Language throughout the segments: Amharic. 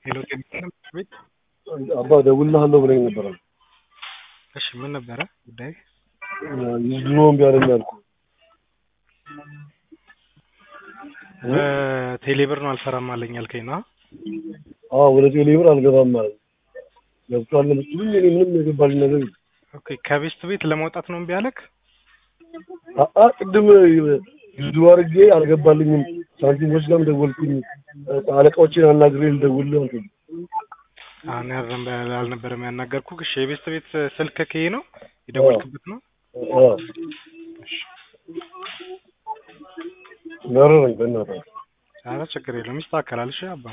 ሄሎ ጤና ቤት አባ ደውልልሃለሁ ብለኝ ነበረ። እሺ ምን ነበረ ጉዳይ? ድሮ እምቢ አለኝ አልኩህ። በቴሌብር ነው አልሰራም አለኝ ያልከኝ ነው? አዎ ወደ ቴሌብር አልገባም ማለት ነው። ገብቷል ብትሉኝ እኔ ምንም የገባልኝ ነገር የለም። ኦኬ ከቤስት ቤት ለመውጣት ነው እምቢ አለክ? አአ ቅድም ዩዙ አድርጌ አልገባልኝም። ሳንቲሞች ጋርም ደወልኩኝ። አለቃዎችን አናግሬ ልደውልልህ አልኩኝ። አሁን ያረም አልነበረም ያናገርኩህ። እሺ የቤስት ቤት ስልክ ከዬ ነው የደወልክበት ነው? አዎ መረረኝ በእናትህ። ኧረ ችግር የለውም ይስተካከላል። እሺ አባ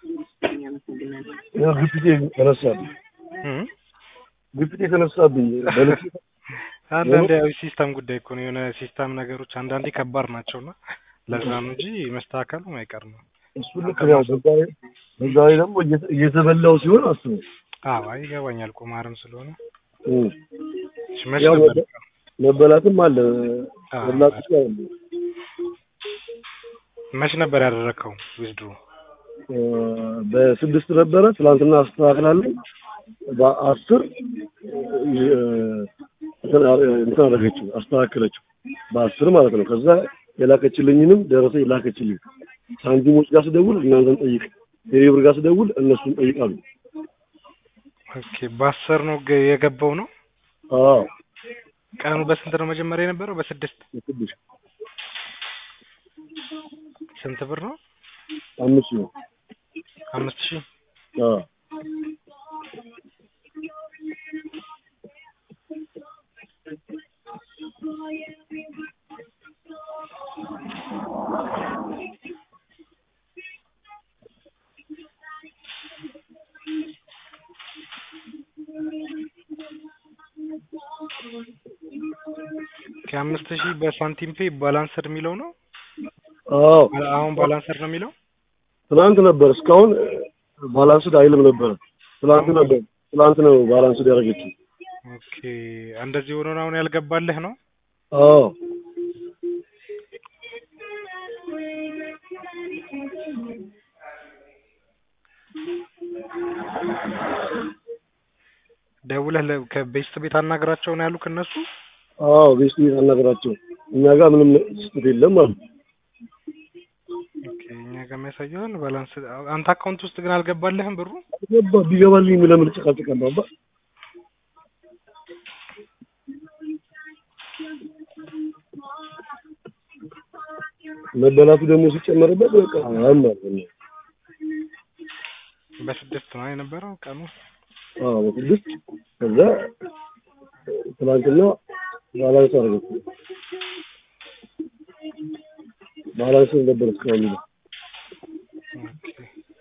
ያው ግፊቴ ተነሳብኝ እም ግፊቴ ተነሳብኝ በልክ አንዳንዴ ያው ሲስተም ጉዳይ እኮ ነው። የሆነ ሲስተም ነገሮች አንዳንዴ ከባድ ናቸውና ለዛ ነው እንጂ መስተካከሉ አይቀር ነው። እሱ ልክ ነው። በዛ ላይ በዛ ላይ ደግሞ እየተ- እየተበላው ሲሆን አስበው አዎ አይ ይገባኛል። ቁማርም ስለሆነ እም። እሺ መች ያው ነበር? መበላትም አለ አዎ። መብላትም አለ። መች ነበር ያደረግከው ዊዝድሮ? በስድስት ነበረ ትናንትና አስተካክላለኝ በአስር እንትን አደረገችው አስተካከለችው በአስር ማለት ነው። ከዛ የላከችልኝንም ደረሰ የላከችልኝ ሳንቲሞች ጋር ስደውል እናንተን ጠይቅ፣ ቴሌብር ጋር ስደውል እነሱን ጠይቃሉ። ኦኬ በአስር ነው ገ- የገባው ነው። አዎ ቀኑ በስንት ነው መጀመሪያ የነበረው? በስድስት ስድስት ስንት ብር ነው? አምስት ነው። አምስት ሺህ አዎ ከአምስት ሺህ በሳንቲም ፔ ባላንስድ የሚለው ነው። አዎ አሁን ባላንስድ ነው የሚለው። ትናንት ነበር እስካሁን ባላንስድ አይልም ነበረ። ትናንት ነበር ትናንት ነው ባላንስድ ያደረገችው። ኦኬ እንደዚህ ሆኖ ነው አሁን ያልገባልህ ነው። አዎ ደውለህ ለ- ከቤስት ቤት አናግራቸው ነው ያሉክ እነሱ። አዎ ቤስት ቤት አናገራቸው እኛ ጋር ምንም ስህተት የለም አሉ። ኦኬ እኛ ጋር የሚያሳየውን ባላንስ አንተ አካውንት ውስጥ ግን አልገባልህም ብሩ። ገባ ቢገባልኝ ለምን ጨቃጨቃለሁ? አባ መበላቱ ደግሞ ሲጨመርበት በቃ አማር በስድስት ነው የነበረው ቀኑ። አዎ በስድስት ከዛ ትናንትና ባላንስ አደረገች። ባላንስ ነበር እስካሁን የሚለው ኦኬ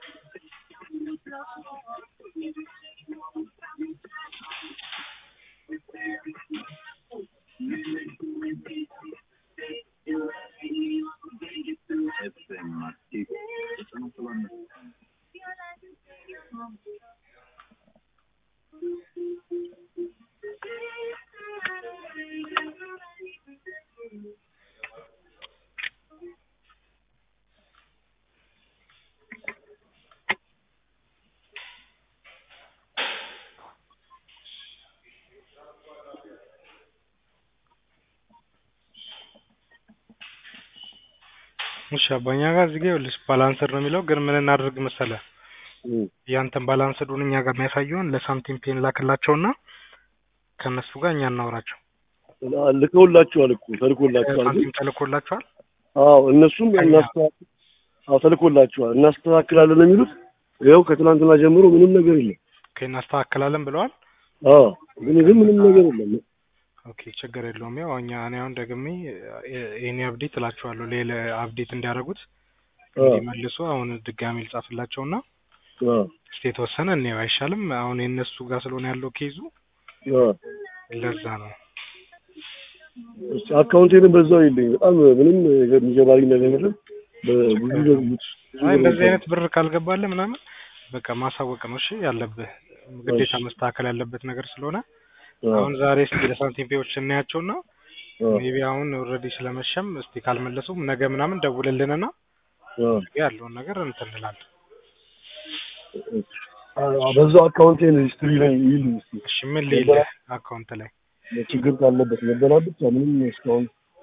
እሺ አባኛ ጋር እዚህ ጋር ይኸውልሽ ባላንስድ ነው የሚለው ግን ምን እናድርግ መሰለህ እም። ያንተን ባላንስዱን እኛ ጋር የሚያሳየውን ለሳንቲም ፔን ላክላቸውና ከእነሱ ጋር እኛ እናውራቸው። ልከውላችኋል እኮ ተልኮላችኋል። ግን ሳንቲም ተልኮላቸዋል። አዎ እነሱም ከእኛ? እናስተካክል አዎ ተልኮላችኋል እናስተካክላለን ነው የሚሉት። ይኸው ከትናንትና ጀምሮ ምንም ነገር የለም። ኦኬ እናስተካክላለን ብለዋል። አዎ ግን ግን ምንም ነገር የለም። ኦኬ ችግር የለውም። ያው እኛ እኔ አሁን ደግሜ ይሄኔ አፕዴት እላቸዋለሁ ሌላ አፕዴት እንዲያደርጉት አዎ እንዲመልሱ አሁን ድጋሚ ልጻፍላቸውና አዎ እስቲ የተወሰነ እንየው አይሻልም? አሁን የእነሱ ጋር ስለሆነ ያለው ኬዙ አዎ ለዛ ነው። እስኪ አካውንቴንም በዛው የለኝ በጣም ምንም የሚገባልኝ ነገር የለም። በብዙ ደውሉት አይ እንደዚህ አይነት ብር ካልገባልህ ምናምን በቃ ማሳወቅ ነው እሺ ያለብህ ግዴታ መስተካከል ያለበት ነገር ስለሆነ አሁን ዛሬ እስቲ ለሳንቲም ፔዎች እናያቸውና ሜቢ አሁን ኦልሬዲ ስለመሸም እስቲ ካልመለሱም ነገ ምናምን ደውልልንና ያለውን ነገር እንትን እንላለን። አ- በዛው አካውንቴን ሂስትሪ ላይ ይልኝ እስኪ እሺ ምን ልይልህ አካውንት ላይ ችግር ካለበት መደናበጥ ብቻ ምንም እስካሁን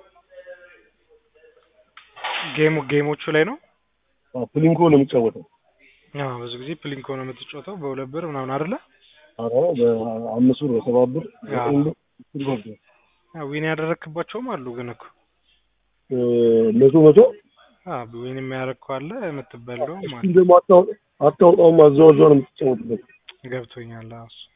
ጌሙ ጌሞቹ ላይ ነው አ፣ ፕሊንኮ ነው የሚጫወተው። አዎ ብዙ ጊዜ ፕሊንኮ ነው የምትጫወተው በሁለት ብር ምናምን አይደለ ኧረ በአምስት ብር በሰባት ብር በዘጠኝ ብር አስር ብር ነው። አዎ ዊን ያደረክባቸውም አሉ ግን እኮ እ፣ መቶ መቶ አዎ ዊን የሚያደርግ አለ የምትበላውም እስኪ አለ ደግሞ አታው- አታውጣውም አዘዋወር ነው የምትጫወትበት። ገብቶኛል አዎ እሱ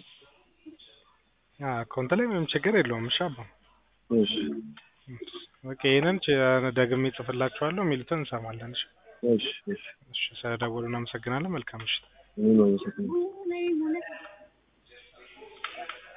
አዎ አካውንት ላይ ምንም ችግር የለውም እሺ አባ እሺ ኦኬ ይሄንን ች- ደግሜ ጽፍላችኋለሁ የሚሉትን እንሰማለን እሺ እሺ እሺ እሺ ስለደወሉ እናመሰግናለን መልካም ምሽት እኔም አመሰግናለሁ።